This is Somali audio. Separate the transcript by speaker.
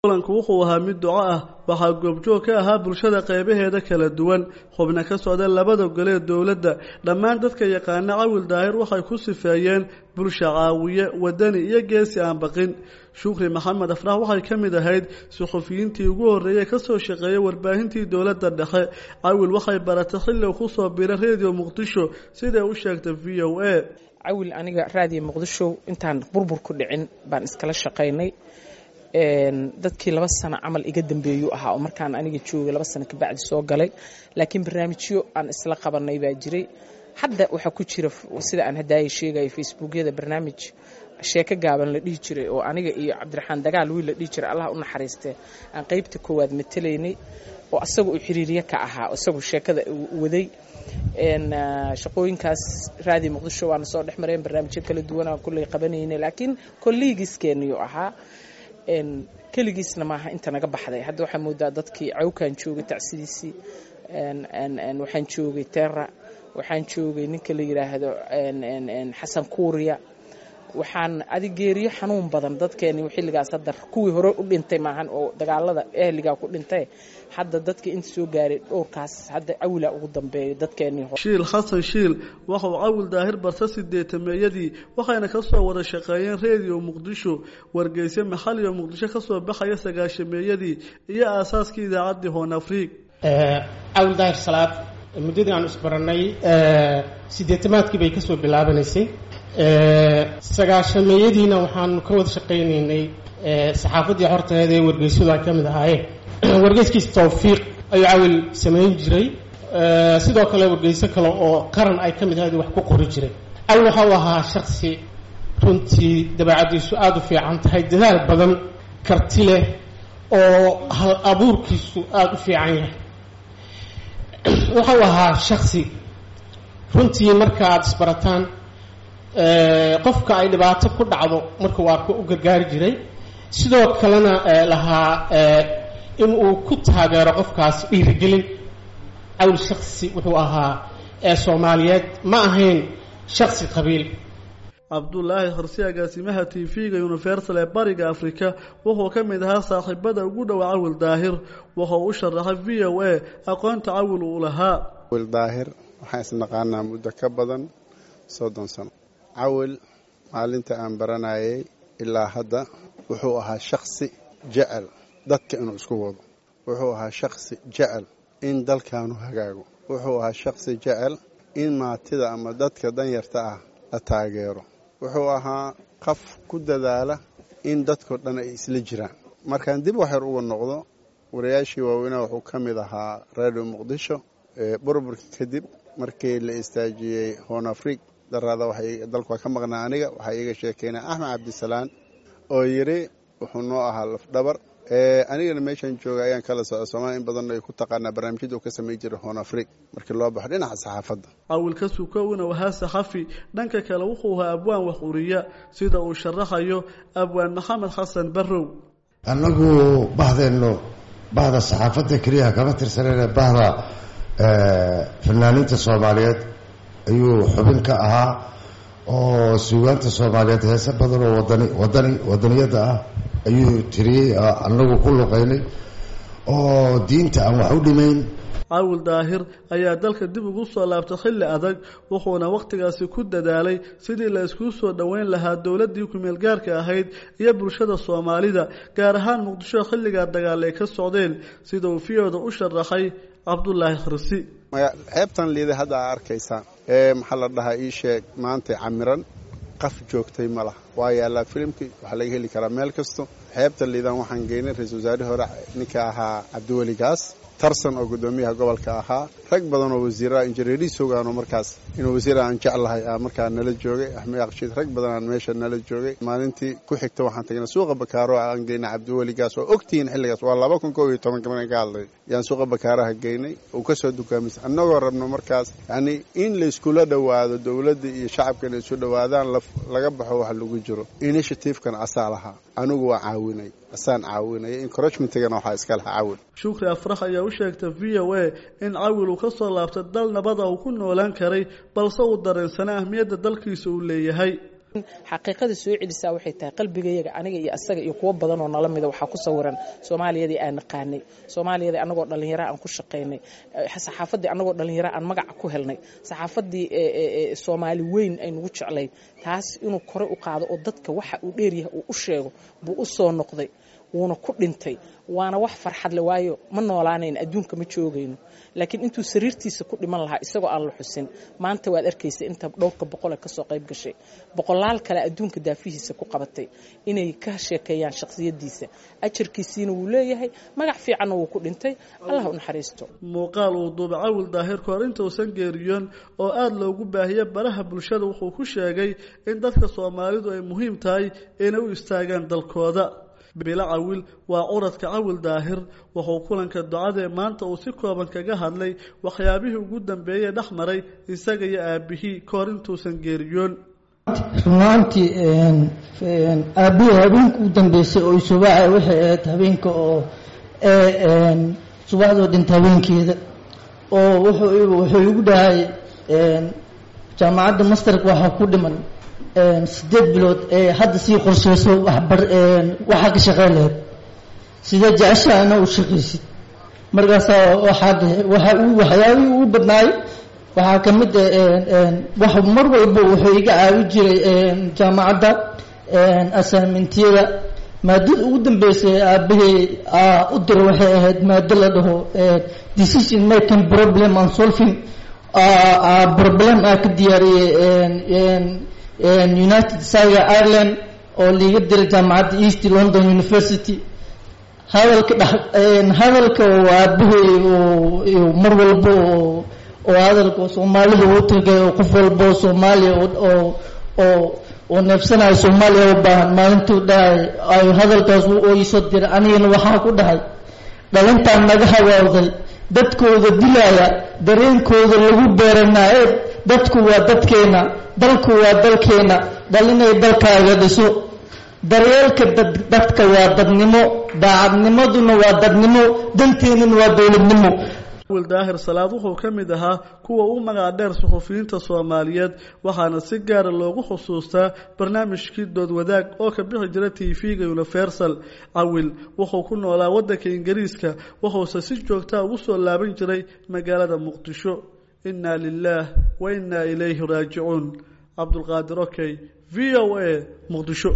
Speaker 1: kulanku wuxuu ahaa mid duco ah waxaa goobjoog ka ahaa bulshada qeybaheeda kala duwan xubna ka socda labada gole ee dowladda dhammaan dadka yaqaana cawil daahir waxay ku sifeeyeen bulsha caawiye wadani iyo geesi aan baqin shukri maxamed afrax waxay ka mid ahayd suxufiyiintii ugu horreeyey kasoo shaqeeyay warbaahintii dowladda dhexe cawil waxay baratay xilli uu kusoo biray redio muqdisho siday u sheegtay v o a
Speaker 2: cawil aniga raadiyo muqdisho intaan burbur ku dhicin baan iskala shaqaynay dadkii laba sano camal iga dambeeyuu ahaa oo markaan aniga joogay laba sano kabacdi soo galay laakiin barnaamijyo aan isla qabanay baa jiray hadda waxaa ku jira sida aan hadaaya sheegaya facebookyada barnaamij sheeko gaaban la dhihi jiray oo aniga iyo cabdiraxmaan dagaal wiil la dhihi jiray allah u naxariistee aan qaybta koowaad matalaynay oo asaga uu xiriirye ka ahaa isagu sheekada waday shaqooyinkaas raadi muqdisho waana soo dhex mareen barnaamijyo kala duwan aan kulley qabanaynay laakiin kolliigiiskeeniyu ahaa keligiisna maaha inta naga baxday hadda waxaa moodaa dadkii cawkaan joogay tacsidiisii waxaan joogay terra waxaan joogay ninka la yidhaahdo xasan kuuriya waxaan adigeeriyo xanuun badan dadkeeni xilligaas hadda kuwii hore u dhintay maahan oo dagaalada ehligaa ku dhintay hadda dadka inta soo gaaray dhowrkaas hadda cawila ugu dambeeya dadkeenii
Speaker 1: shiil xasan shiil waxa uu cawil daahir barta sideetameeyadii waxayna kasoo wada shaqeeyeen redio muqdisho wargeysyo maxaliyo muqdisho kasoo baxaya sagaashameeyadii iyo aasaaskii idaacaddii hoon afriig
Speaker 3: cawil daahir salaad muddadii aan isbaranay sideetamaadkii bay kasoo bilaabanaysay sagaashameeyadiina waxaanu ka wada shaqaynaynay saxaafaddii horteeda ee wargeysyadu ay ka mid ahaayeen wargeyskiis tawfiiq ayuu cawil samayn jiray sidoo kale wargeyso kale oo qaran ay ka mid ahayd wax ku qori jiray cawil waxa uu ahaa shaksi runtii dabeecaddiisu aada u fiican tahay dadaal badan karti leh oo hal abuurkiisu aada u fiican yahay waxa uu ahaa shaksi runtii marka aada isbarataan qofka ay dhibaato ku dhacdo markuu arko u gargaari jiray sidoo kalena lahaa in uu ku taageero qofkaas dhiirigelin cawl shaksi wuxuu ahaa ee soomaaliyeed ma ahayn shaksi qabiil
Speaker 1: cabdulaahi xorsi agaasimaha t v-ga universal ee bariga afrika wuxuu ka mid ahaa saaxiibada ugu dhowa cawil daahir wuxuu u sharaxay v o a aqoonta cawil uu lahaa
Speaker 4: cawil daahir waxaan isnaqaanaa muddo ka badan soddon sano cawil maalinta aan baranayay ilaa hadda wuxuu ahaa shaksi jecel dadka inuu isku wado wuxuu ahaa shaksi jecel in dalkaanu hagaago wuxuu ahaa shaksi jecel in maatida ama dadka danyarta ah la taageero wuxuu ahaa qaf ku dadaala in dadkao dhan ay isla jiraan markaan dib waxyar uga noqdo wariyaashii waaweynaa wuxuu ka mid ahaa radio muqdisho burburka kadib markii la istaajiyey hoon afriig daraada dalku waa ka maqnaa aniga waxaa iiga sheekeynaa axmed cabdisalaan oo yidhi wuxuu noo ahaa lafdhabar anigana meeshaan jooga ayaan kala socda soomaaliya in badan ay ku taqaanaa barnaamijyada uu ka samayn jiray hoon afriig markii loo baxo dhinaca saxaafadda
Speaker 1: cawilka sukowna wahaa saxafi dhanka kale wuxuu ahaa abwaan wax uriya sida uu sharaxayo abwaan maxamed xasan barrow
Speaker 5: annagu bahdeenno bahda saxaafadda keliyaha kama tirsanayna bahda fanaaniinta soomaaliyeed ayuu xubin ka ahaa oo suugaanta soomaaliyeed heese badan oo wadani wadani wadaniyadda ah ayuu tiriyey anagu ku luqaynay oo diinta aan wax u dhimayn
Speaker 1: cawil daahir ayaa dalka dib ugu soo laabtay xilli adag wuxuuna wakhtigaasi ku dadaalay sidii la iskuu soo dhoweyn lahaa dowladdii ku-meelgaarka ahayd iyo bulshada soomaalida gaar ahaan muqdisho xilligaa dagaal ay ka socdeen sida uu fiyooda u sharaxay cabdulaahi khirsi
Speaker 4: xeebtan liiday hadda aa arkaysaan ee maxaa la dhahaa ii sheeg maanta camiran qaf joogtay ma laha waa yaallaa filimkii waxaa laga heli karaa meel kasto xeebta liidan waxaan geynay ra-isul wasaarihii hore ninka ahaa cabdiweli gaas tarsan oo guddoomiyaha gobolka ahaa rag badan oo wasiiraha injineeriis ogaano markaas inuu wasiir aan jeclahay aa markaa nala joogay axmed aqshiid rag badan aan meesha nala joogay maalintii ku xigta waxaan tagnay suuqa bakaaro aan geynay cabdiweli gaas oo ogtihiin xilligaas waa laba kun koob iyo tobanka markaan ka hadlay yaan suuqa bakaaraha geynay uu ka soo dukaamaysa annagoo rabno markaas yacni in layskula dhowaado dowladda iyo shacabka inay isu dhowaadaan laga baxo wax lagu jiro initiativekan asaa lahaa anigu waa caawinay asaan caawinaya encouragementigana waxaa iska lahaa cawil
Speaker 1: shukri afrax ayaa u sheegtay v o a in cawil uu ka soo laabtay dal nabada uu ku noolaan karay balse uu dareensanay ahmiyadda dalkiisa uu leeyahay
Speaker 2: xaqiiqada soo celisaa waxay tahay qalbigayaga aniga iyo asaga iyo kuwo badan oo nala mida waxaa ku sawiran soomaaliyadii aan naqaanay soomaaliyadii anagoo dhallinyara aan ku shaqaynay saxaafaddii anagoo dhallinyara aan magaca ku helnay saxaafaddii soomaali weyn ay nagu jeclayd taas inuu kore u qaado oo dadka waxa uu dheeryahay uu u sheego buu u soo noqday wuuna ku dhintay waana wax farxad le waayo ma noolaanayn adduunka ma joogayno laakiin intuu sariirtiisa ku dhiman lahaa isagoo aan la xusin maanta waad arkaysa inta dhowrka boqole kasoo qayb gashay boqolaal kale adduunka daafihiisa ku qabatay inay ka sheekeeyaan shakhsiyadiisa ajarkiisiina wuu leeyahay magac fiicanna wuu ku dhintay allah u naxariisto
Speaker 1: muuqaal uu duuba cawil daahir kahor intausan geeriyoon oo aada loogu baahiye baraha bulshada wuxuu ku sheegay in dadka soomaalidu ay muhiim tahay inay u istaagaan dalkooda bilo cawil waa curadka cawil daahir wuxuu kulanka ducadee maanta uu si kooban kaga hadlay waxyaabihii ugu dambeeyey dhex maray isaga iyo aabihii kahor intuusan geeriyoon
Speaker 6: runaantii aabihii habeenka u dambeysay oo subaxa waxay ahayd habeenka oo subaxdoo dhinta habeenkeeda oo wuxuu igu dhahay jaamacadda masterka waxaa ku dhiman sideed bilood ee hadda sii qorsheyso waxbar waxaa ka shaqeyn lahayd sidee jeceshaa ina u shaqaysid markaasaa waxaa waxa uu waxyaabihii ugu badnaay waxaa ka mid wax mar walba wuxuu iga caawi jiray jaamacadda assignmentiyada maadada ugu dambeysay aabahey u diro waxay ahayd maado la dhaho decision making problem and solving problem aa ka diyaariyey united saga ireland oo liiga diray jaamacadda east london university hadalka dh hadalka oo aabahey mar walba oo oo hadalka soomaalida uu tagay oo qof walba oo soomaaliya oo oo oo neefsanayo soomaaliya u baahan maalintuu dhahay ay hadalkaas oo iisoo diray anigana waxaa ku dhahay dhalintaan naga hawaawday dadkooda dilaya dareenkooda lagu beeranaa ee dadku waa dadkeena dalku waa dalkeena dhalinay dalkaaga dhiso daryeelka dadka waa dadnimo daacadnimaduna waa dadnimo danteenuna waa dowladnimo
Speaker 1: wil daahir salaad wuxuu ka mid ahaa kuwa u magac dheer suxufiyiinta soomaaliyeed waxaana si gaara loogu xusuustaa barnaamijkii dood wadaag oo ka bixi jira t v-ga universal cawil wuxuu ku noolaa waddanka ingiriiska wuxuuse si joogtaa ugu soo laaban jiray magaalada muqdisho inna lilaah wa innaa ilayhi raajicuun cabdulqaadir okey v o a muqdisho